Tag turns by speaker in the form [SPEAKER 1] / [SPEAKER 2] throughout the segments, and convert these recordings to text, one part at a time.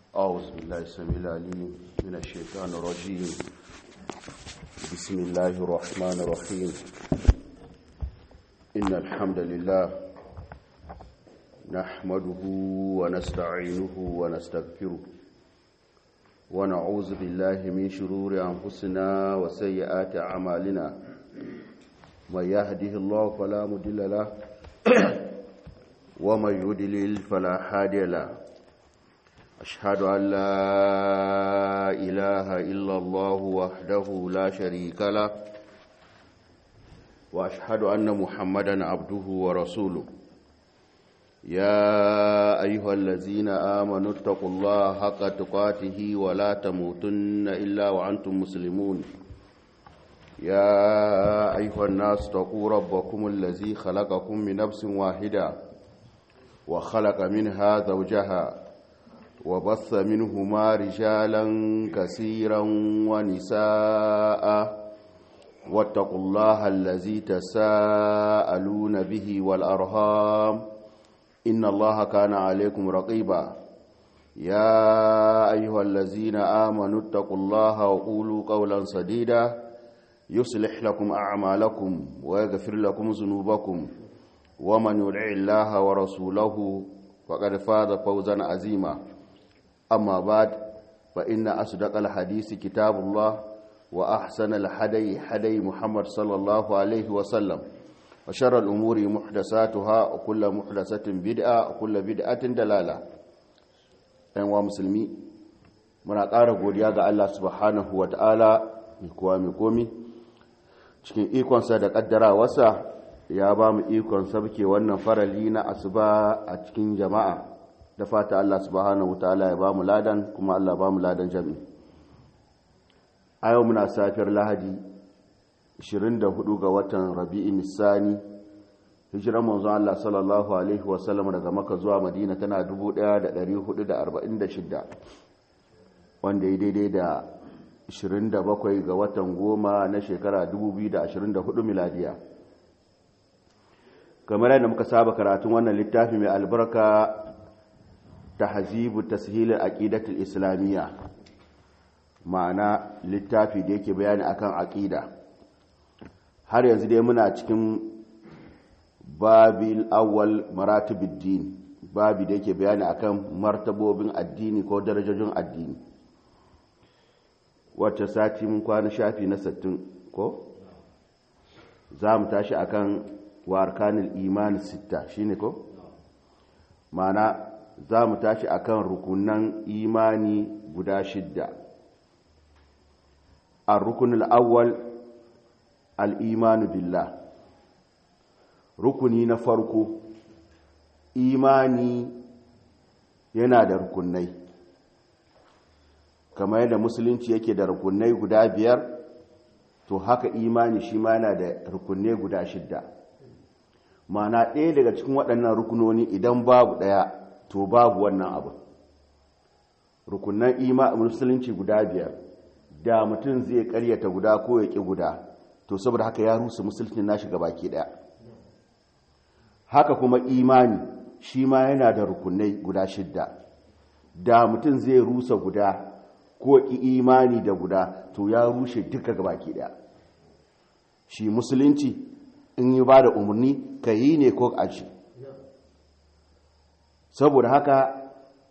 [SPEAKER 1] أعوذ بالله السميع العليم من الشيطان الرجيم بسم الله الرحمن الرحيم إن الحمد لله نحمده ونستعينه ونستغفره ونعوذ بالله من شرور أنفسنا وسيئات أعمالنا من يهده الله فلا مضل له ومن يضلل فلا هادي له أشهد أن لا إله إلا الله وحده لا شريك له وأشهد أن محمدا عبده ورسوله يا أيها الذين آمنوا اتقوا الله حق تقاته ولا تموتن إلا وأنتم مسلمون يا أيها الناس اتقوا ربكم الذي خلقكم من نفس واحدة وخلق منها زوجها وبث منهما رجالا كثيرا ونساء واتقوا الله الذي تساءلون به والأرهام إن الله كان عليكم رقيبا يا أيها الذين آمنوا اتقوا الله وقولوا قولا سديدا يصلح لكم أعمالكم ويغفر لكم ذنوبكم ومن يدع الله ورسوله فقد فاز فوزا عظيما أما بعد فإن أصدق الحديث كتاب الله وأحسن الحدي حدي محمد صلى الله عليه وسلم وشر الأمور محدثاتها وكل محدثة بدعة وكل بدعة دلالة أيها مسلمي muna ƙara godiya ga Allah subhanahu wa ta'ala mai kowa mai komi cikin ikonsa da ƙaddarawarsa ya ba mu ikon sabke wannan farali na asuba a cikin jama'a da fata Allah subhanahu ta'ala ya ba mu ladan kuma Allah ba mu ladan jami a yau muna safiyar lahadi 24 ga watan rabi'in nisani hijiran manzon Allah sallallahu alaihi wasallam daga maka zuwa madina tana 1446 wanda ya daidai da 27 ga watan goma na shekara 2024 miladiya kamar yadda muka saba karatun wannan littafi mai albarka tahzibu tashil aqidatul islamiyya ma'ana littafi da yake bayani akan aqida har yanzu dai muna cikin babil awwal maratibid din babi da yake bayani akan martabobin addini ko darajojin addini wacce sati mun kwana shafi na 60 ko za mu tashi akan wa arkanil iman sita shine ko ma'ana za mu tashi akan rukunan imani guda shidda ar-rukunul awwal al-imanu billah rukuni na farko imani yana da rukunai kamar yadda musulunci yake da rukunai guda biyar to haka imani shi ma yana da rukunai guda shidda mana ɗaya daga cikin waɗannan rukunoni idan babu ɗaya to babu wannan abu rukunan ima musulunci guda biyar da mutum zai karyata guda ko ya ƙi guda to saboda haka ya rusa musulunci na shiga baki ɗaya haka kuma imani shi ma yana da rukunai guda shidda da mutum zai rusa guda ko ƙi imani da guda to ya rushe duka baki ɗaya shi musulunci in yi ba da umarni ka yi ne ko aji saboda haka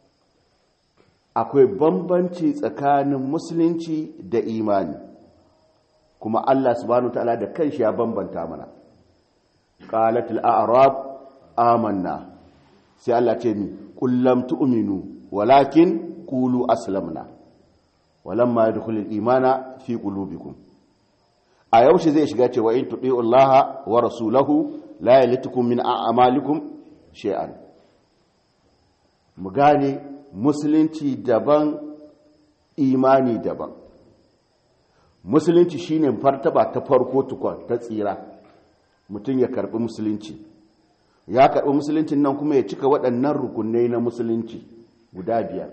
[SPEAKER 1] akwai bambanci tsakanin musulunci da imani kuma Allah subhanahu ta'ala da kanshi ya bambanta mana qalatul a'rab amanna sai Allah ce ni kullam tu'minu walakin qulu aslamna walamma yadkhulul imana fi qulubikum a yaushe zai shiga cewa in tuɗi Allah wa rasulahu la yalitukum min a'malikum shay'an mu gane musulunci daban imani daban musulunci shine fartaba ta farko tukun ta tsira mutum ya karbi musulunci ya karbi musuluncin nan kuma ya cika waɗannan rukunai na musulunci guda biyar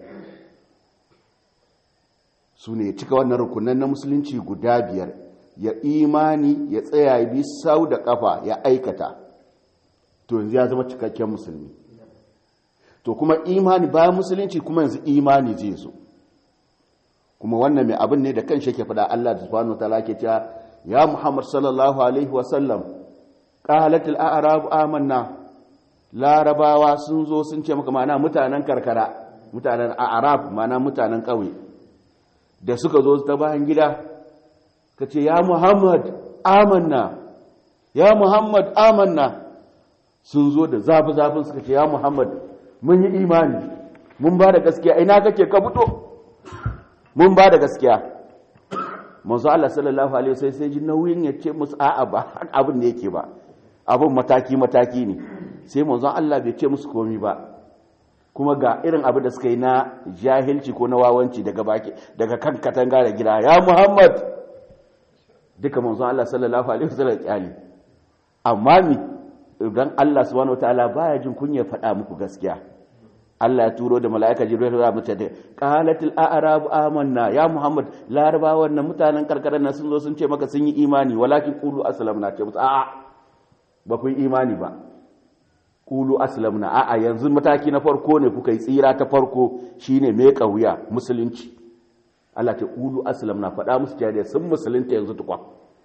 [SPEAKER 1] su ne ya cika wannan rukunan na musulunci guda biyar ya imani ya tsaya bi sau da kafa ya aikata to yanzu ya zama cikakken musulmi to kuma imani bayan musulunci kuma yanzu imani zai zo kuma wannan mai abin ne da kan shi ke faɗa Allah subhanahu wataala ke cewa ya Muhammad sallallahu alaihi wasallam qalatil a'rab amanna larabawa sun zo sun ce maka ma'ana mutanen karkara mutanen a'rab ma'ana mutanen ƙauye da suka zo ta bayan gida ka ce ya Muhammad amanna ya Muhammad amanna sun zo da zafi-zafin suka ce ya Muhammad mun yi imani mun ba da gaskiya ina kake ka fito mun ba da gaskiya manzo Allah sallallahu alaihi wasallam sai ji nauyin ya ce musu a'a ba abin da yake ba abin mataki mataki ne sai manzo Allah bai ce musu komai ba kuma ga irin abin da suka yi na jahilci ko na wawanci daga baki daga kan katanga da gida ya Muhammad duka manzo Allah sallallahu alaihi wasallam kyali amma mi idan Allah subhanahu wataala baya jin kunya faɗa muku gaskiya Allah ya turo da mala'ika Jibril ya mutu da qalatil a'rabu amanna ya Muhammad larabawan nan mutanen karkarar nan sun zo sun ce maka sun yi imani walakin qulu aslamna ce musu a'a ba ku yi imani ba qulu aslamna a'a yanzu mataki na farko ne kuka yi tsira ta farko shine me kauya musulunci Allah ta qulu aslamna faɗa musu cewa sun musulunta yanzu tukwa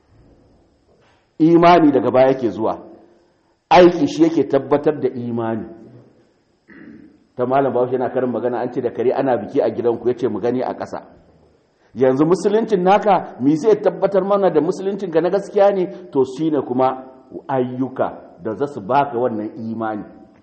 [SPEAKER 1] imani daga baya yake zuwa aiki shi yake tabbatar da imani ta malam bahaushe yana karin magana an ce da kare ana biki a gidanku ya ce mu gani a ƙasa yanzu musuluncin naka mi zai tabbatar mana da musuluncin ka na gaskiya ne to shi ne kuma ayyuka da za su baka wannan imani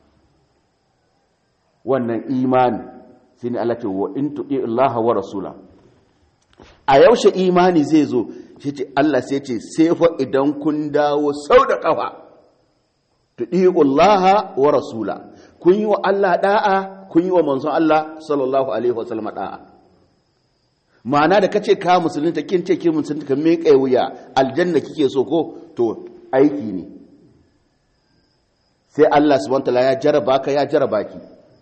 [SPEAKER 1] wannan imani shi ne Allah ce wa in tuɗi Allah wa rasula a yaushe imani zai zo shi ce Allah sai ce sai fa idan kun dawo sau da ƙafa tuɗi Allah wa rasula kun yi wa Allah da'a kun yi wa manzon Allah sallallahu alaihi wasallam da'a ma'ana da kace ka musulunta kin ce kin musulunta kan me kai wuya aljanna kike so ko to aiki ne sai Allah subhanahu wataala ya jaraba ka ya jaraba ki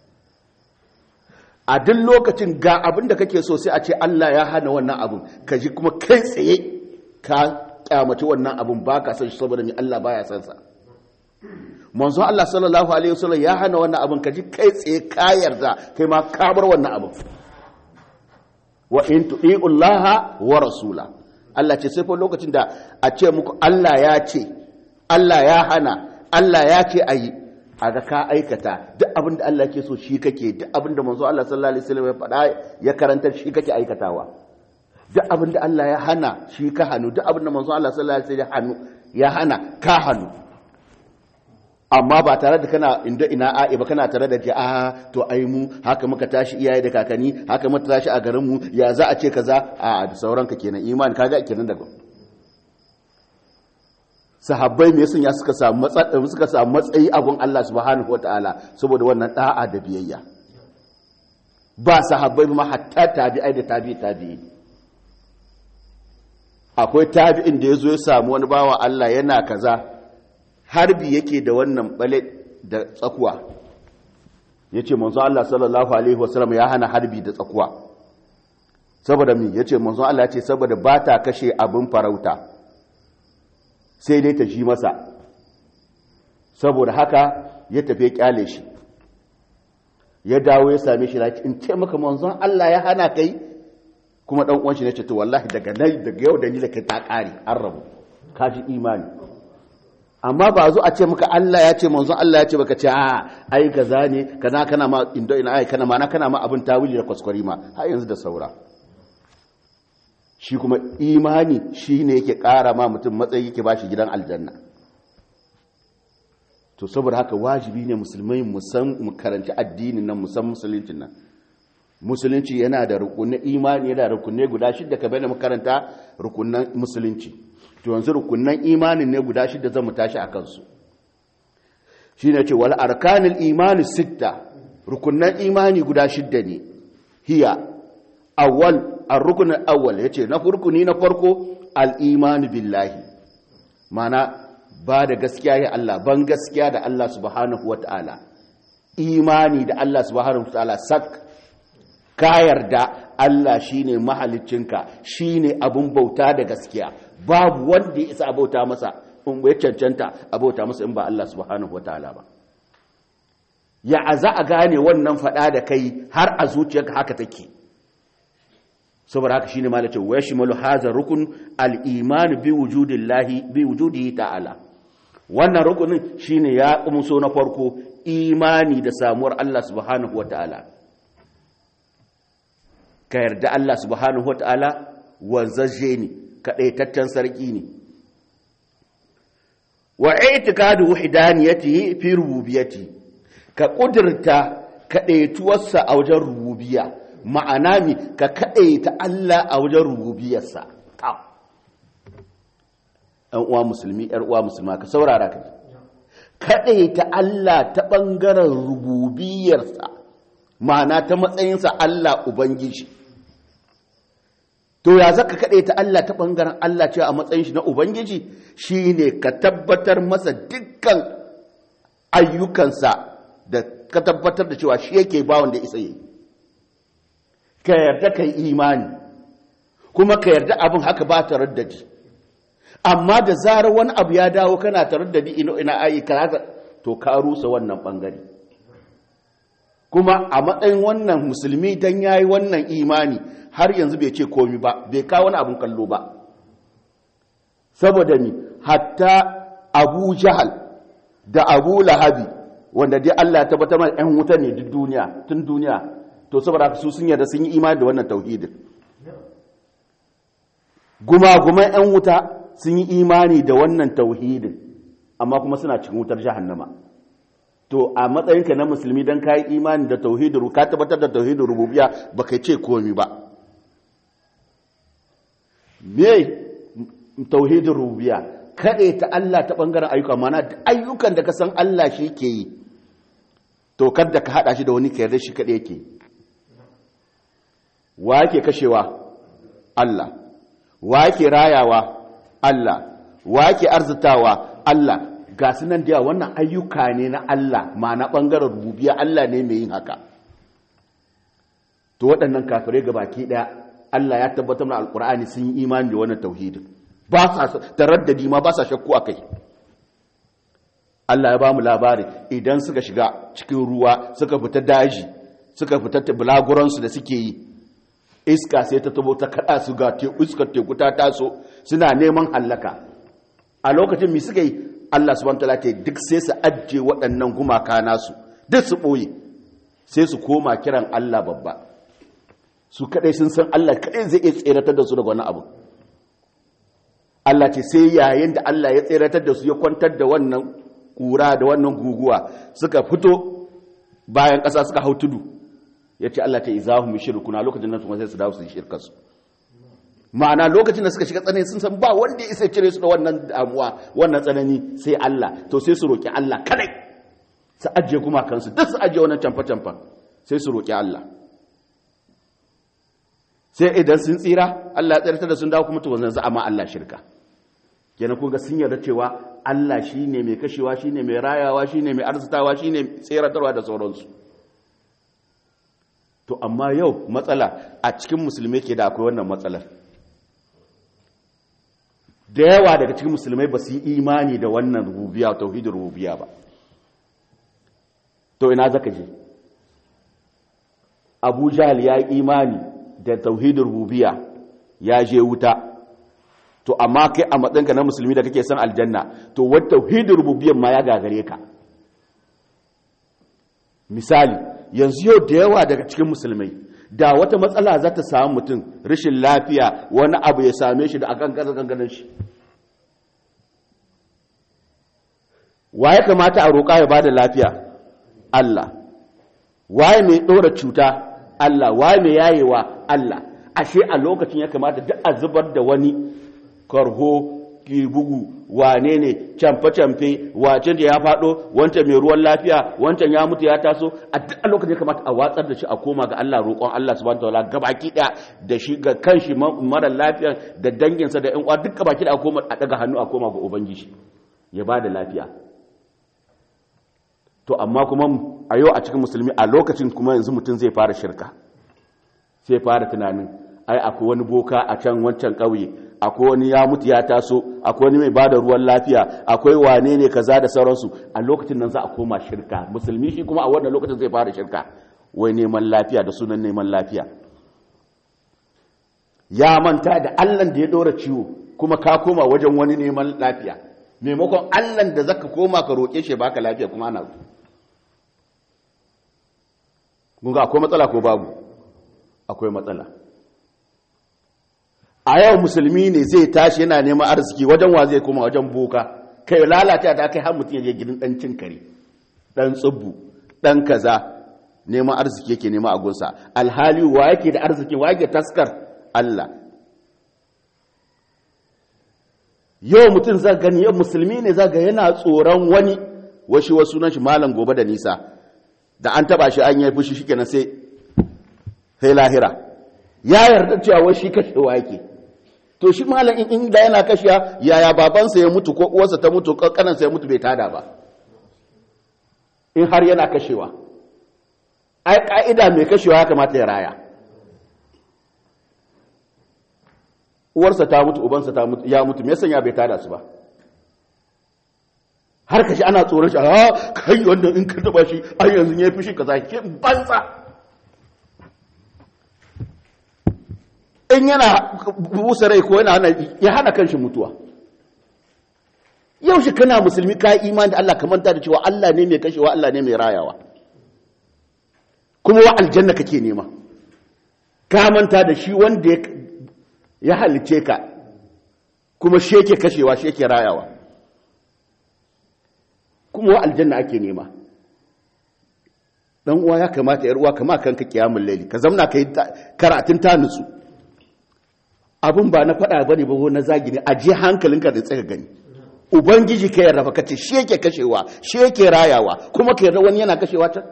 [SPEAKER 1] a duk lokacin ga abin da kake so sai a ce Allah ya hana wannan abin ka ji kuma kai tsaye ka kyamaci wannan abin ba ka san shi saboda ni Allah baya san sa manzo Allah sallallahu alaihi wasallam ya hana wannan abin ka ji kai tsaye ka yarda kai ma ka bar wannan abin wa in tu'iullaha wa rasula Allah ce sai fa lokacin da a ce muku Allah ya ce Allah ya hana Allah ya ce ayi a ga ka aikata duk abin da Allah ke so shi kake duk abin da manzo Allah sallallahu alaihi wasallam ya faɗa ya karanta shi kake aikatawa duk abin da Allah ya hana shi ka hannu duk abin da manzo Allah sallallahu alaihi wasallam ya hana ka hannu amma ba tare da kana inda ina a'i ba kana tare da ji a to ai mu haka muka tashi iyaye da kakanni haka muka tashi a garin mu ya za a ce kaza a da sauranka kenan imani kaga kenan daga sahabbai me sun ya suka samu matsayi suka samu matsayi a gun Allah subhanahu wataala saboda wannan da'a da biyayya ba sahabbai ma hatta tabi'ai da tabi'i tabi'i akwai tabi'in da yazo ya samu wani bawa Allah yana kaza harbi yake da wannan bale da tsakuwa yace manzo Allah sallallahu alaihi wasallam ya hana harbi da tsakuwa saboda me yace manzo Allah ya ce saboda ba ta kashe abin farauta sai dai ta shi masa saboda haka ya tafi kyale shi ya dawo ya same shi in ce maka manzon Allah ya hana kai kuma dan uwan shi ne ce to wallahi daga nan daga yau da ni da kai ta kare an rabu ka ji imani amma ba zo a ce maka Allah ya ce manzon Allah ya ce baka ce a ai kaza ne kana kana ma indo ina ai kana ma na kana ma abin tawili da kwaskwari ma har yanzu da saura shi kuma imani shi ne yake ƙara ma mutum matsayi yake ba shi gidan aljanna to saboda haka wajibi ne musulmai mu karanci addinin nan musan musuluncin nan musulunci yana da rukunin imani yana da rukunai guda shidda ka bayyana makaranta rukunan musulunci to yanzu rukunan imanin ne guda shidda zan mu tashi a kansu shi ne ce wal arkanil imani sitta rukunan imani guda shidda ne hiya awwal ar-rukun al-awwal yace na rukuni na farko al-iman billahi mana ba da gaskiya ya Allah ban gaskiya da Allah subhanahu wata'ala imani da Allah subhanahu wata'ala sak ka yarda Allah shine mahaliccinka shine abun bauta da gaskiya babu wanda ya isa bauta masa in ya cancanta a bauta masa in ba Allah subhanahu wata'ala ba ya za a gane wannan faɗa da kai har a zuciyarka haka take saboda haka shine malace wa yashmalu hadha rukun al-iman bi wujudillahi bi wujudihi ta'ala wannan rukunin shine ya kumso na farko imani da samuwar Allah subhanahu wata'ala ka yarda Allah subhanahu wata'ala wanzaje ne kadaitaccen sarki ne wa i'tiqadu wahdaniyatihi fi rububiyyati ka kudurta kadaituwarsa a wajen rububiyya ma'ana mi ka kadaita Allah a wajen rububiyarsa ɗan uwa musulmi ɗan uwa musulma ka saurara ka kadaita Allah ta bangaren rububiyarsa ma'ana ta matsayinsa Allah ubangiji to ya zaka kadaita Allah ta bangaren Allah cewa a matsayin shi na ubangiji shine ka tabbatar masa dukkan ayyukansa da ka tabbatar da cewa shi yake ba wanda isa yi ka yarda kai imani kuma ka yarda abin haka ba ta raddadi amma da zarar wani abu ya dawo kana ta raddadi ina ina ayi kaza to ka rusa wannan bangare kuma a matsayin wannan musulmi dan yayi wannan imani har yanzu bai ce komi ba bai kawo wani abin kallo ba saboda ni hatta abu jahal da abu lahabi wanda dai Allah ya tabbatar mana ɗan wuta ne duk duniya tun duniya to saboda su sun yarda sun yi imani da wannan tauhidin gumaguman ɗan wuta sun yi imani da wannan tauhidin amma kuma suna cikin wutar jahannama to a matsayinka na musulmi don ka yi imani da tauhidin ka tabbatar da tauhidin rububiya ba kai ce komi ba me tauhidin rububiya kaɗai ta Allah ta ɓangaren ayyuka mana ayyukan da ka san Allah shi ke yi to kada ka haɗa shi da wani kayar shi kaɗai yake wa yake kashewa Allah wa yake rayawa Allah wa yake arzitawa Allah ga su nan da wannan ayyuka ne na Allah ma na ɓangaren rububiya Allah ne mai yin haka to waɗannan kafirai ga baki ɗaya Allah ya tabbatar da alƙur'ani sun yi imani da wannan tauhidin ba sa taraddadi ma ba sa shakku a kai Allah ya ba mu labari idan suka shiga cikin ruwa suka fita daji suka fita bulaguransu da suke yi iska sai ta tabo ta kada su ga iskar teku ta taso suna neman hallaka a lokacin mi suka yi Allah subhanahu wataala ce duk sai su ajje waɗannan gumaka nasu duk su ɓoye sai su koma kiran Allah babba su kadai sun san Allah kadai zai iya tseratar da su daga wani abu Allah ce sai yayin da Allah ya tseratar da su ya kwantar da wannan kura da wannan guguwa suka fito bayan ƙasa suka hau tudu ya ce Allah ta izahu mu shirkuna lokacin nan kuma sai su dawo su yi shirkarsu ma'ana lokacin da suka shiga tsanani sun san ba wanda ya isa cire su da wannan damuwa wannan tsanani sai Allah to sai su roƙi Allah kadai su ajiye kuma kansu duk su ajiye wannan camfa-camfa sai su roƙi Allah sai idan sun tsira Allah ya tsirtar da sun dawo kuma to wanzan za a ma Allah shirka kenan kun ga sun yarda cewa Allah shine mai kashewa shine mai rayawa shine mai arzitawa shine tseratarwa da sauransu to amma yau matsala a cikin musulmai ke da akwai wannan matsalar da yawa daga cikin musulmai ba su yi imani da wannan rububiya tauhidin rububiya ba to ina zaka je abu jahal ya yi imani da tauhidin rububiya ya je wuta to amma kai a matsayinka na musulmi da kake son aljanna to wata tauhidin rububiyan ma ya gagare ka misali yanzu yau da yawa daga cikin musulmai da wata matsala za ta samu mutum rashin lafiya wani abu ya same shi da akan kasa ganganin shi wa ya kamata a roƙa ya bada lafiya Allah waye mai ɗora cuta Allah waye mai yayewa Allah ashe a lokacin ya kamata duk a zubar da wani karho ki bugu wane ne camfe-camfe wace da ya faɗo wancan mai ruwan lafiya wancan ya mutu ya taso a duk a lokacin ya kamata a watsar da shi a koma ga Allah roƙon Allah subhanahu wataala gabaki ɗaya da shi ga kanshi mara lafiya da danginsa da ƴan uwa duk gabaki ɗaya a koma a daga hannu a koma ga ubangiji ya ba da lafiya to amma kuma a yau a cikin musulmi a lokacin kuma yanzu mutum zai fara shirka sai fara tunanin ai akwai wani boka a can wancan ƙauye akwai wani ya mutu ya taso akwai wani mai bada ruwan lafiya akwai wane ne kaza da sauransu a lokacin nan za a koma shirka musulmi shi kuma a wannan lokacin zai fara shirka wai neman lafiya da sunan neman lafiya ya manta da allan da ya dora ciwo kuma ka koma wajen wani neman lafiya maimakon allan da zaka koma ka roƙe shi baka lafiya kuma ana gunga akwai matsala ko babu akwai matsala a yau musulmi ne zai tashi yana neman arziki wajen wa zai koma wajen boka kai lalata ta kai har mutum ya je gidan dan cin kare dan tsubbu dan kaza neman arziki yake nema a gunsa alhali wa yake da arziki wa yake taskar Allah yau mutum za gani yau musulmi ne za ga yana tsoron wani washi wasu nan shi malam gobe da nisa da an taba shi an yi fushi shi kenan sai sai lahira ya yarda cewa wai shi kashewa yake to shi malam in inda yana kashewa yaya babansa ya mutu ko uwarsa ta mutu ko kanansa ya mutu bai tada ba in har yana kashewa ai ka'ida mai kashewa ya kamata ya raya uwarsa ta mutu ubansa ta mutu ya mutu me yasa ya bai tada su ba har kashi ana tsoron shi a kai wanda in ka taba shi ai yanzu ya fi shi kaza ke banza in yana busa rai ko yana hana ya hana kanshi mutuwa yau shi kana musulmi ka imani da Allah ka manta da cewa Allah ne mai kashewa Allah ne mai rayawa kuma wa aljanna kake nema ka manta da shi wanda ya halice ka kuma shi yake kashewa shi yake rayawa kuma wa aljanna ake nema dan uwa ya kamata yar uwa kama kanka kiyamul laili ka zamna kai karatun ta nutsu abun ba na fada bane ba na zagi ne aje hankalinka da tsaka gani ubangiji ka yarda ka ce shi yake kashewa shi yake rayawa kuma ka yarda wani yana kashewa ta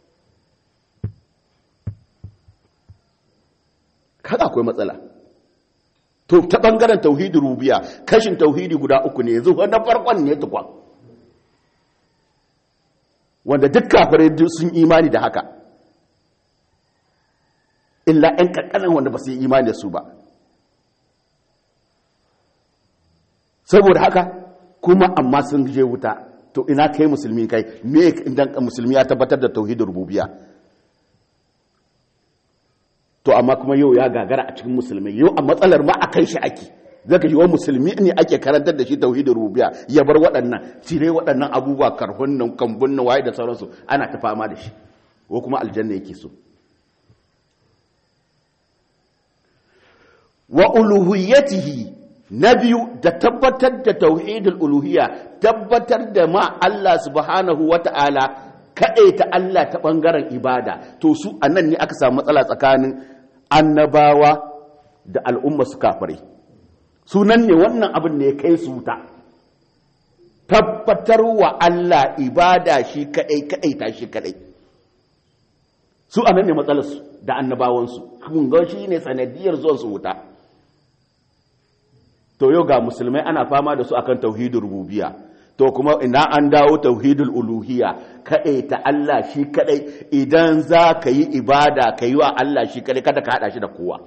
[SPEAKER 1] kada akwai matsala to ta bangaren tauhidi rubiya kashin tauhidi guda uku ne yanzu na farkon ne tukwa wanda duk kafirai sun imani da haka illa 'yan ƙanƙanan wanda ba su yi imani da su ba saboda haka kuma amma sun je wuta to ina kai musulmi kai me idan musulmi ya tabbatar da tauhidin rububiya to amma kuma yau ya gagara a cikin musulmi yau a matsalar ma a kai shi ake zaka ji wa musulmi ne ake karantar da shi tauhidin rububiya ya bar waɗannan cire waɗannan abubuwa karhun nan kambun nan waye da sauransu ana ta fama da shi ko kuma aljanna yake so wa uluhiyatihi na biyu da tabbatar da tauhidul uluhiyya tabbatar da ma Allah subhanahu wata'ala kaɗaita Allah ta ɓangaren ibada to su anan ne aka samu matsala tsakanin annabawa da al'umma su kafirai sunan ne wannan abin ne ya kai su wuta tabbatar wa Allah ibada shi kaɗai kaɗaita shi kaɗai su anan ne matsalarsu da annabawansu kun ga shi ne sanadiyar zuwan su wuta to yau ga musulmai ana fama da su akan tauhidul rububiyya to kuma ina an dawo tauhidul uluhiyya kadai ta Allah shi kadai idan za ka yi ibada ka yi wa Allah shi kadai kada ka hada shi da kowa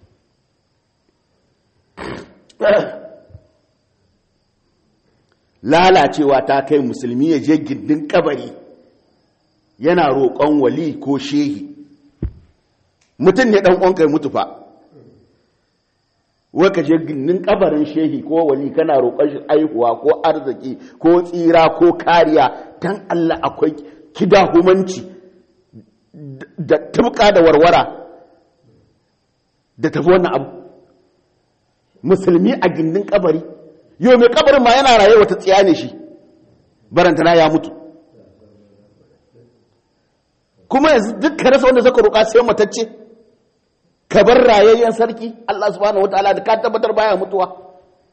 [SPEAKER 1] lalacewa ta kai musulmi ya je gindin kabari yana roƙon wali ko shehi mutum ne ɗan ƙwanka ya mutu fa wai ka je ginin kabarin shehi ko wali kana roƙon shi aihuwa ko arziki ko tsira ko kariya dan Allah akwai kidahumanci da tabka da warwara da tafi wannan abu musulmi a gindin kabari yau mai kabarin ma yana raye wata tsiya ne shi barantana ya mutu kuma yanzu duk ka rasa wanda zaka roƙa sai matacce ka bar rayayyen sarki Allah subhanahu wataala da ka tabbatar baya mutuwa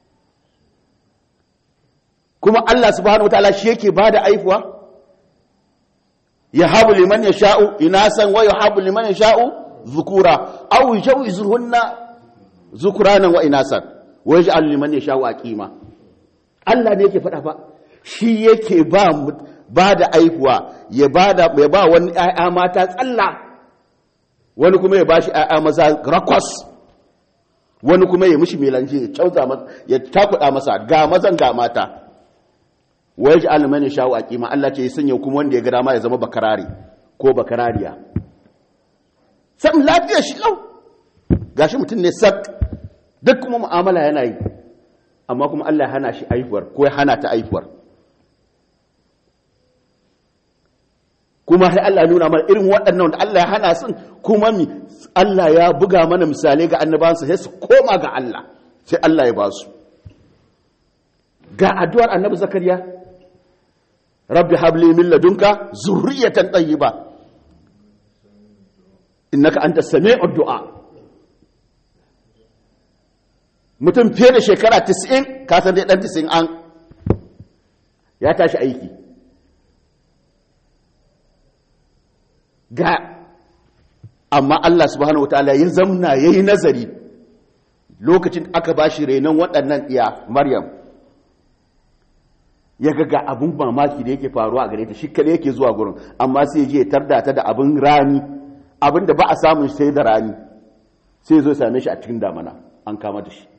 [SPEAKER 1] kuma Allah subhanahu wataala shi yake bada aifuwa ya habu liman yasha'u inasan wa yahabu liman yasha'u zukura aw yujawizunna zukuranan wa inasan wa yaj'al liman yasha'u aqima Allah ne yake faɗa fa shi yake ba ba da aifuwa ya ba ya ba wani ƴaƴa mata tsalla wani kuma ya bashi ‘ya'ya maza rakwas wani kuma ya mishi melanje ya cauza masa ya takuda masa ga mazan ga mata wai ji alimani shawo a kima Allah ce ya sanya kuma wanda ya ga dama ya zama bakarari ko bakarariya sam lafiya shi lau gashi mutum ne sak duk kuma mu'amala yana yi amma kuma Allah ya hana shi aifuwar ko ya hana ta aifuwar kuma sai Allah nuna mana irin waɗannan da Allah ya hana sun kuma mi Allah ya buga mana misalai ga annabansa sai su koma ga Allah sai Allah ya ba su ga addu'ar annabi zakariya rabbi habli min ladunka zurriyatan tayyiba innaka anta sami'ud du'a mutum fiye da shekara 90 ka san dai dan 90 an ya tashi aiki ga amma Allah subhanahu wataala ya zamna yayi nazari lokacin aka bashi renon waɗannan iya Maryam ya ga ga abun mamaki da yake faruwa a gare ta shi kada yake zuwa gurin amma sai je ya tarda ta da abin rani abin da ba a samun sai da rani sai zo same shi a cikin damana an kama da shi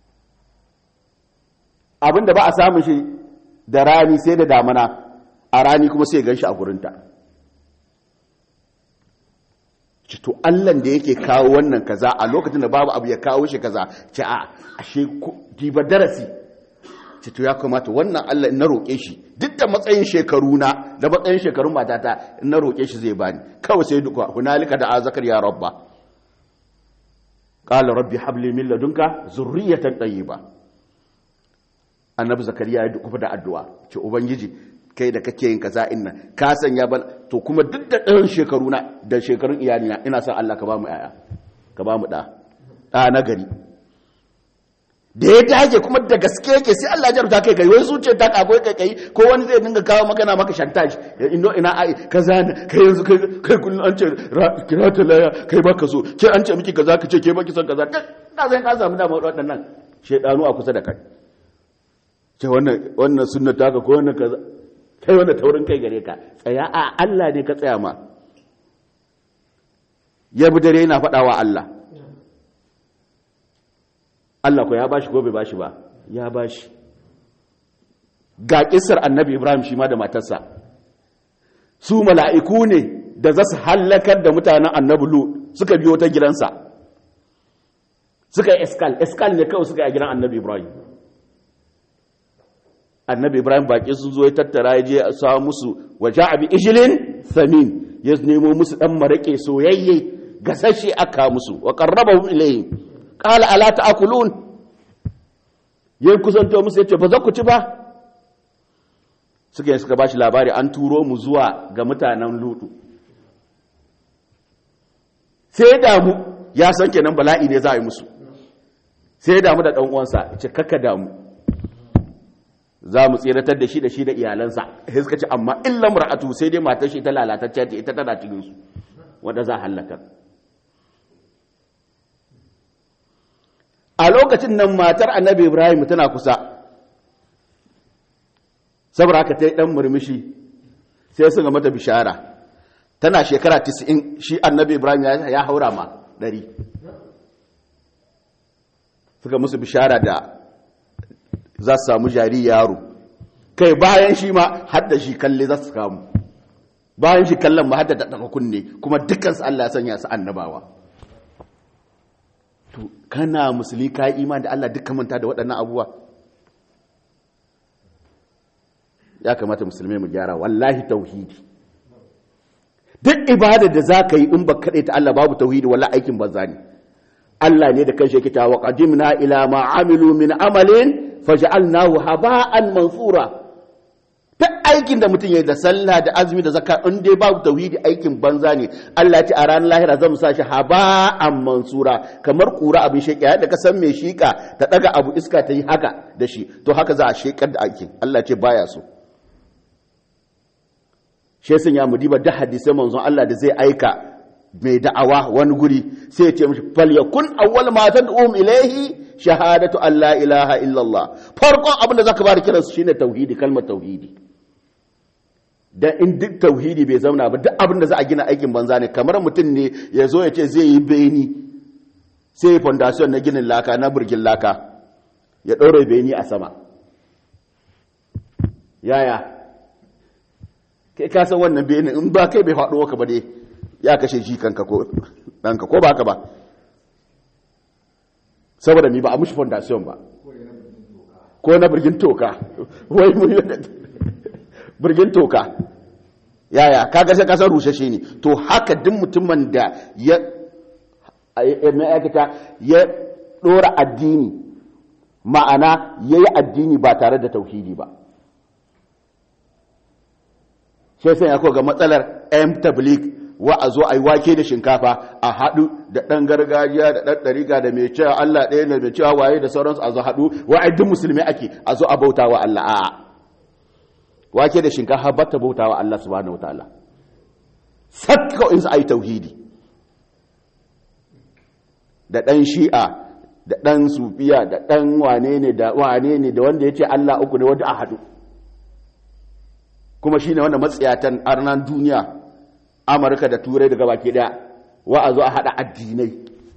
[SPEAKER 1] abin da ba a samun shi da rani sai da damana a rani kuma sai gan shi a gurinta to allan da yake kawo wannan kaza a lokacin da babu abu ya kawo shi kaza ce a ashe diba darasi ce to ya kamata wannan allah na roƙe shi duk da matsayin shekaru na da matsayin shekarun matata na roƙe shi zai bani kawai sai duka hunalika da azakar ya rabba qala rabbi habli min ladunka zurriyatan tayyiba annabi zakariya ya dukufa da addu'a ce ubangiji kai da kake yin kaza inna ka sanya ban to kuma duk da ɗan shekaru na da shekarun iyalina ina son Allah ka ba mu yaya ka ba mu ɗa ɗa na gari da ya dage kuma da gaske yake sai Allah ya rubuta kai kai wai zuciyar ta kago kai kai ko wani zai dinga kawo magana maka shantage ino ina ai kaza ne kai yanzu kai kai kullun an ce kira ta laya kai baka so ke an ce miki kaza ka ce ke baki son kaza ka zai ka samu dama waɗannan shedanu a kusa da kai ce wannan wannan sunna taka ko wannan kaza kai wanda taurin kai gare ka tsaya a Allah ne ka tsaya ma ya bi dare yana faɗawa Allah Allah ko ya bashi ko bai bashi ba ya bashi ga kisar annabi Ibrahim shi ma da matarsa su mala'iku ne da za su hallakar da mutanen annabi Lu suka biyo ta gidansa suka yi eskal eskal ne kawai suka yi a gidan annabi Ibrahim annabi ibrahim baki sun zo ya tattara ya je a sa musu waje abi ijilin samin ya nemo musu dan marake soyayye gasashe aka musu wa qarrabahu ilayhi qala ala ta'kulun yayin kusanto musu yace ba za ku ci ba suka yi suka bashi labari an turo mu zuwa ga mutanen lutu sai damu ya san kenan bala'i ne za a yi musu sai damu da dan uwansa ce kakka damu za mu tseratar da shi da shi da iyalansa sai suka ce amma illa mar'atu sai dai matar shi ta lalatacciya ce ita tana cikin su wanda za halaka a lokacin nan matar annabi ibrahim tana kusa saboda haka ta yi dan murmushi sai sun ga mata bishara tana shekara 90 shi annabi ibrahim ya haura ma 100 suka musu bishara da za su samu jari yaro kai bayan shi ma hadda shi kalle za su kamu bayan shi kallon ma hadda daga kunne kuma dukansu Allah ya sanya su annabawa to kana musulmi ka yi imani da Allah dukkan manta da waɗannan abubuwa ya kamata musulmi mu gyara wallahi tauhidi duk ibada da za ka yi in ba kaɗai ta Allah babu tauhidi wallahi aikin banza ne Allah ne da kanshi yake ta wa qadimna ila ma amilu min amalin faj'alnahu haba'an mansura duk aikin da mutum ya da sallah da azumi da zakka in dai babu tauhidi aikin banza ne Allah ce a ranar lahira zan sa shi haba'an mansura kamar kura abin sheki da ka san mai shika ta daga abu iska ta yi haka da shi to haka za a shekar da aikin Allah ce baya so shi sun ya mudiba da hadisai manzon Allah da zai aika mai da'awa wani guri sai ya ce mishi fal yakun awwal ma tad'um ilayhi shahadatu an la ilaha illallah farkon abin da zaka bada kiransu shine tauhidi kalmar tauhidi dan in duk tauhidi bai zauna ba duk abin da za a gina aikin banza ne kamar mutum ne ya zo ya ce zai yi beni sai ya fondasiyon na ginin laka na birgin laka ya ɗaure beni a sama yaya kai ka san wannan beni in ba kai bai faɗo ka ba dai ya kashe shi kanka ko ɗanka ko ba ka ba saboda mi ba a mushi fondasiyon ba ko na birgin toka wai mu birgin toka yaya kaga sai kasar rushe shi ne to haka duk mutumin da ya ma'aikata ya dora addini ma'ana ya yi addini ba tare da tauhidi ba sai sai ya ga matsalar m tablik wa a zo a yi wake da shinkafa a haɗu da ɗan gargajiya da ɗan ɗariga da mai cewa Allah ɗaya da mai cewa waye da sauransu a zo haɗu wa'ai duk musulmi ake a zo a bauta wa Allah a'a wake da shinkafa ba ta bauta wa Allah subhanahu wa ta'ala sakka in su a yi tauhidi da ɗan shi'a da ɗan sufiya da ɗan wane ne da wane ne da wanda ya ce Allah uku ne wanda a haɗu kuma shi ne wanda matsiyatan arnan duniya amurka da turai daga baki ɗaya wa a zo a haɗa addinai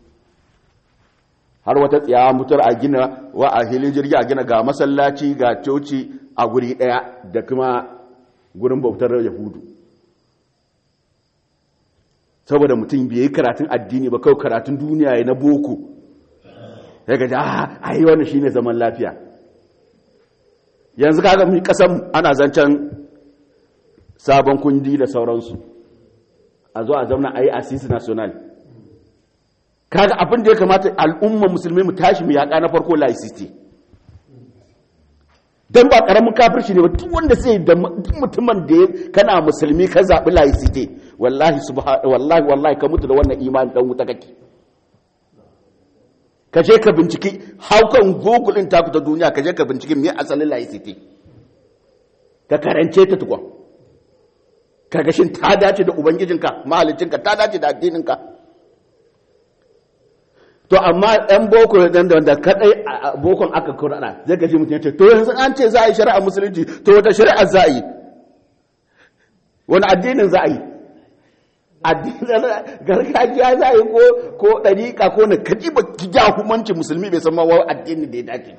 [SPEAKER 1] har wata tsayawa mutar a gina wa a hilin jirgi a gina ga masallaci ga coci a guri ɗaya da kuma gurin bautar yahudu saboda mutum bai yi karatun addini ba kawai karatun duniya ya na boko ya gaji a yi wani shine zaman lafiya yanzu kaga mu kasan ana zancen sabon kundi da sauransu a zo a zauna a yi asisi national kaga abin da ya kamata al'umma musulmi mu tashi mu yaƙa na farko laicity don ba ƙaramin kafirci ne ba duk wanda sai da duk mutumin da kana musulmi ka zaɓi laicity wallahi wallahi wallahi ka mutu da wannan imani dan wuta kake ka je ka binciki haukan google din taku ta duniya ka je ka binciki me asalin laicity ka karance ta tukwa ka ga shin ta dace da ubangijinka mahaliccinka ta dace da addininka to amma ɗan boko dan da wanda kadai a bokon aka kurana zai gaji mutum ya ce to yanzu an ce za a yi shari'a musulunci to wata shari'a za a yi wani addinin za a yi addinin gargajiya za a yi ko ko ɗariƙa ko na kaji ba ki ja hukumanci musulmi bai san ma wa addini da ya dace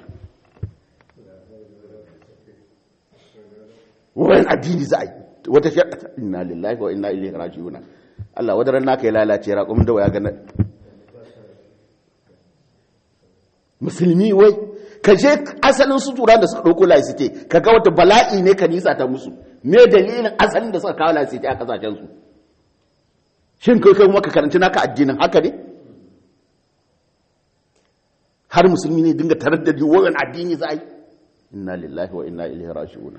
[SPEAKER 1] wani addini za a yi wata shari'a inna lillahi wa inna ilaihi raji'un Allah wadaran naka ya lalace raƙumin da waya ga musulmi wai ka je asalin sutura da suka ɗauko laisite ka ga wata bala'i ne ka nisa ta musu me dalilin asalin da suka kawo laisite a kasashensu shin kai kai maka karanci naka addinin haka ne har musulmi ne dinga tarar da wayan addini za a yi inna lillahi wa inna ilaihi raji'un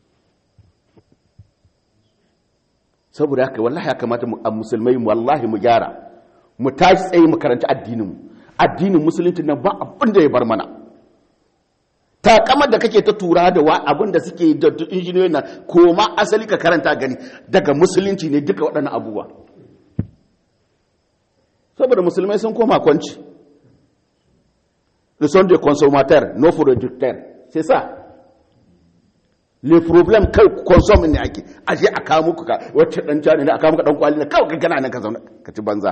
[SPEAKER 1] saboda haka wallahi ya kamata a musulmai wallahi mu gyara mu tashi tsaye mu karanci addinin mu addinin musulunci nan ba abin da ya bar mana takamar da kake ta tura da wa abin da suke da injiniyoyin nan koma asali ka karanta gani daga musulunci ne duka waɗannan abubuwa saboda musulmai sun koma kwanci le son de consommateur no producteur c'est ça le problem kai consom ne ake aje a kawo muku ka wacce dan jani ne a kawo muka dan kwali ne kawai ka gana nan ka zauna ka ci banza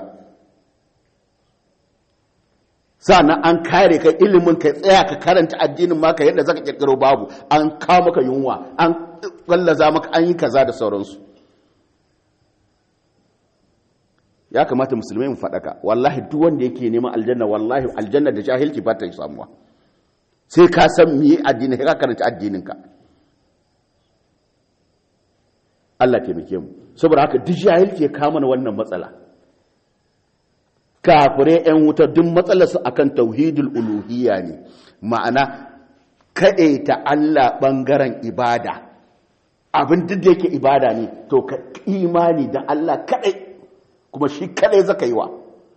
[SPEAKER 1] sannan an kare ka ilimin ka tsaya ka karanta addinin maka yadda zaka kirkiro babu an kawo maka yunwa an wallaza maka an yi kaza da sauransu ya kamata musulmai mu faɗaka wallahi duk wanda yake neman aljanna wallahi aljanna da jahilci ba ta samuwa sai ka san me addini ka karanta addinin ka Allah taimake mu saboda haka duk jahilci ya kama na wannan matsala kafire 'yan wuta duk matsalarsu akan tauhidul uluhiyya ne ma'ana ta Allah ɓangaren ibada abin duk da yake ibada ne to ka imani da Allah kaɗai kuma shi kaɗai zaka yi wa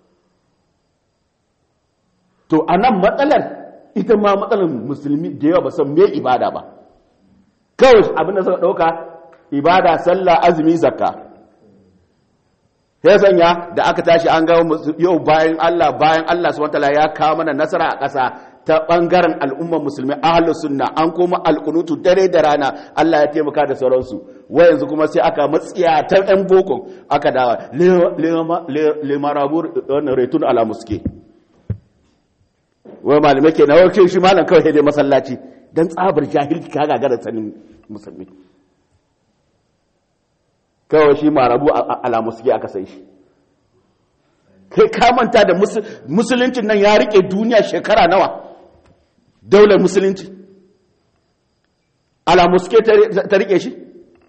[SPEAKER 1] to a nan matsalar ita ma matsalar musulmi da yawa ba san me ibada ba kawai abin da suka ɗauka ibada sallah azumi zakka ya sanya da aka tashi an ga yau bayan Allah bayan Allah subhanahu wataala ya kawo mana nasara a ƙasa ta bangaren al'ummar musulmi ahlus sunna an koma alqunutu dare da rana Allah ya taimaka da sauransu wa yanzu kuma sai aka matsiya ta ɗan boko aka dawa le marabur wannan retun ala muske wai malamai ke na wakil shi malam kawai sai dai masallaci don tsabar jahilci ka gagara sanin musulmi kawai shi marabu alamu suke aka sai shi kai ka manta da musuluncin nan ya rike duniya shekara nawa daular musulunci alamu suke ta rike shi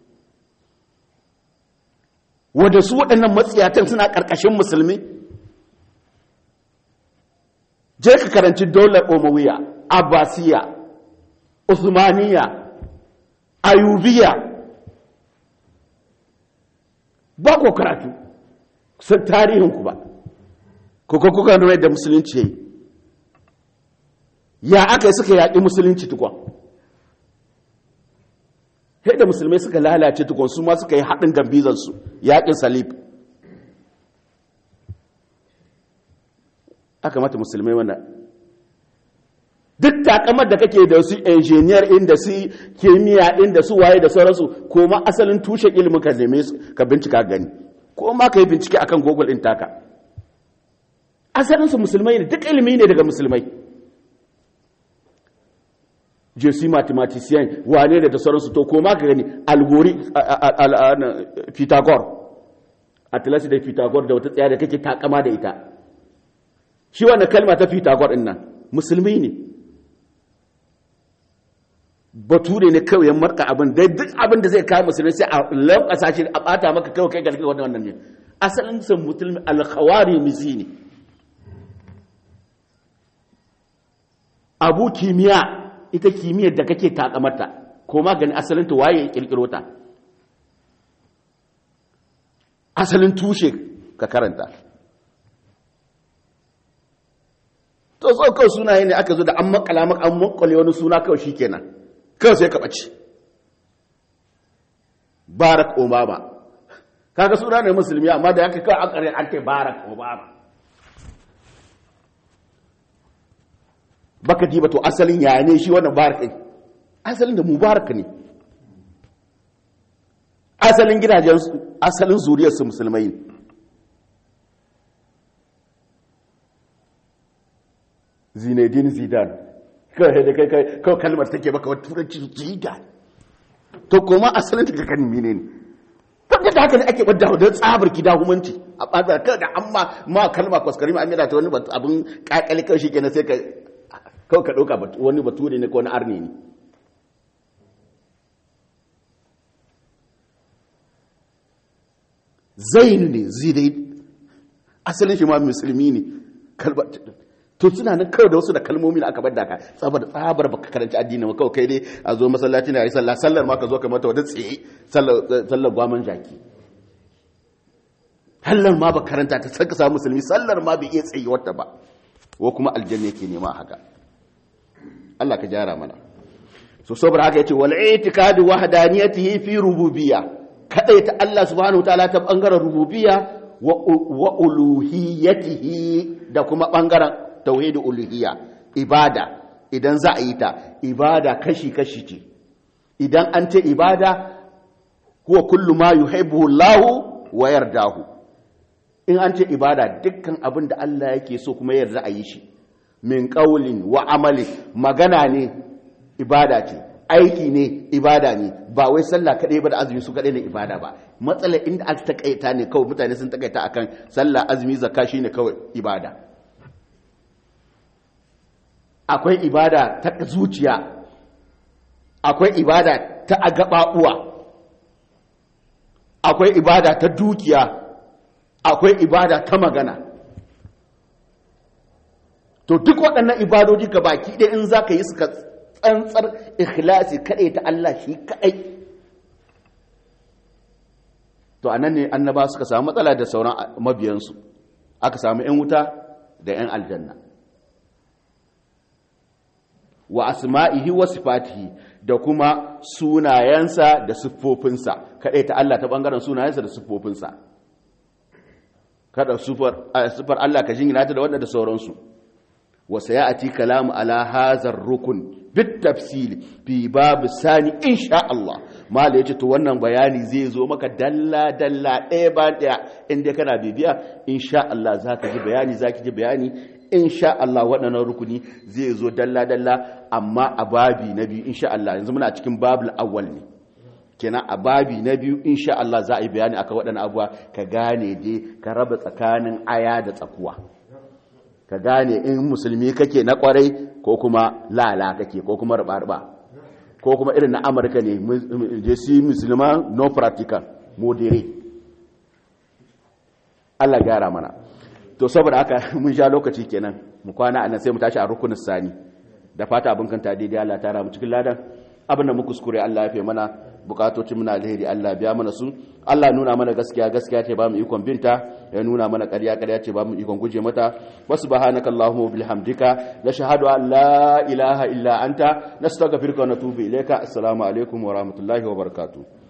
[SPEAKER 1] wadda su waɗannan matsiyatan suna ƙarƙashin musulmi je ka karanci daular omawiya abbasiya usmaniya ayubiya ba ko karatu san tarihinku ba kuka kuka nuna da musulunci ya yi ya aka yi suka yaƙi musulunci tukwa sai da musulmai suka lalace tukwa su ma suka yi haɗin gambizansu yaƙin salib aka mata musulmai wannan duk takamar da kake da su engineer inda su kimiyya inda su waye da sauransu ko ma asalin tushe ilimin ka neme su ka bincika gani ko ma ka yi bincike akan google din taka asalin su musulmai ne duk ilimi ne daga musulmai jesu mathematician wane da da sauransu to ko ma ka gani algori pythagore atlas da pythagore da wata tsaya da kake takama da ita shi wannan kalma ta pythagore din nan musulmi ne bature ne kawai ya marka abin dai duk abin da zai kawo musulmi sai a lankasa shi a bata maka kawai kai gargaɗi wannan wannan ne asalin san mutum alkhawari misi ne abu kimiyya ita kimiyyar da kake takamarta ko ma gani asalin ta waye ya kirkiro ta asalin tushe ka karanta to so kawai sunaye ne aka zo da an makala maka an makale wani suna kawai shikenan kawai sai ka ɓace barak obama kaga suna ne musulmi amma da yake kawai an ƙarin an ce barak obama baka diba to asalin yaya ne shi wannan barak ɗin asalin da mubarak ne asalin gidajen asalin zuriyarsu musulmai ne zinedine zidane kawai da kai kawai kalmar take baka wata turanci jiga to kuma asalin ta kan mine ne tabbata da haka ne ake wadda da tsabar gida humanci a ɓazar kawai da an ma ma kalma kwaskari ma an ta wani abin kakali kawai shi kenan sai ka kawai ka ɗauka wani bature ne ko wani arni ne zainu ne zidai asalin shi ma musulmi ne kalmar to suna nan kawai da wasu da kalmomi da aka bar da ka tsabar tsabar baka karanci addini ma kawai kai dai a zo masallaci na yi sallah sallar ma ka zo ka mata wata tsaye sallar gwaman jaki sallar ma ba karanta ta saka samu musulmi sallar ma bai iya tsaye wata ba ko kuma aljanna yake nema haka Allah ka jara mana so saboda haka yace wal i'tiqadu wahdaniyatihi fi rububiyya kadaita Allah subhanahu wataala ta bangaren rububiyya wa uluhiyatihi da kuma bangaren tauhidul uluhiyya ibada idan za a yi ta ibada kashi-kashi ce idan an ce ibada huwa kullu ma yuhibbu Allah wa yardahu in an ce ibada dukkan abin da Allah yake so kuma yarda a yi shi min qaulin wa amali magana ne ibada ce aiki ne ibada ne ba wai sallah kadai ba da azumi su kadai ne ibada ba matsalar inda aka takaita ne kawai mutane sun takaita akan sallah azumi zakka shine kawai ibada akwai ibada ta zuciya akwai ibada ta agababuwa akwai ibada ta dukiya akwai ibada ta magana to duk waɗannan ibadoji ga baki ɗaya in za ka yi suka tsantsar ikhlasi kaɗai ta Allah shi kaɗai to a nan ne annaba suka samu matsala da sauran mabiyansu aka samu 'yan wuta da 'yan aljanna wa asma'ihi wa sifatihi da kuma sunayensa da siffofinsa kadai ta Allah ta bangaren sunayensa da siffofinsa kada sifar Allah ka jingina ta da wanda da sauransu wa sayati kalamu ala hazar rukun bit tafsili fi babu sani insha Allah mala ya ce to wannan bayani zai zo maka dalla dalla ɗaya ba ɗaya inda kana bibiya insha Allah za ka ji bayani za ki ji bayani insha Allah waɗannan rukuni zai zo dalla dalla amma a babi na biyu insha Allah yanzu muna cikin babul awwal ne kenan a babi na biyu insha Allah za a yi bayani akan waɗannan abuwa ka gane dai ka raba tsakanin aya da tsakuwa ka gane in musulmi kake na kwarai ko kuma lala kake ko kuma ruba ko kuma irin na amurka ne je si musulman no practical moderate Allah gyara mana to saboda haka mun sha lokaci kenan mu kwana anan sai mu tashi a rukunin sani da fata abin kanta daidai Allah ta mu cikin ladan abin da mu kuskure Allah ya fi mana bukatocin muna alheri Allah biya mana su Allah nuna mana gaskiya gaskiya ce ba mu ikon binta ya nuna mana ƙarya ƙarya ce ba mu ikon guje mata wa subhanaka allahumma wa bihamdika nashhadu an la ilaha illa anta nastaghfiruka wa natubu ilayka assalamu alaikum wa rahmatullahi wa barakatuh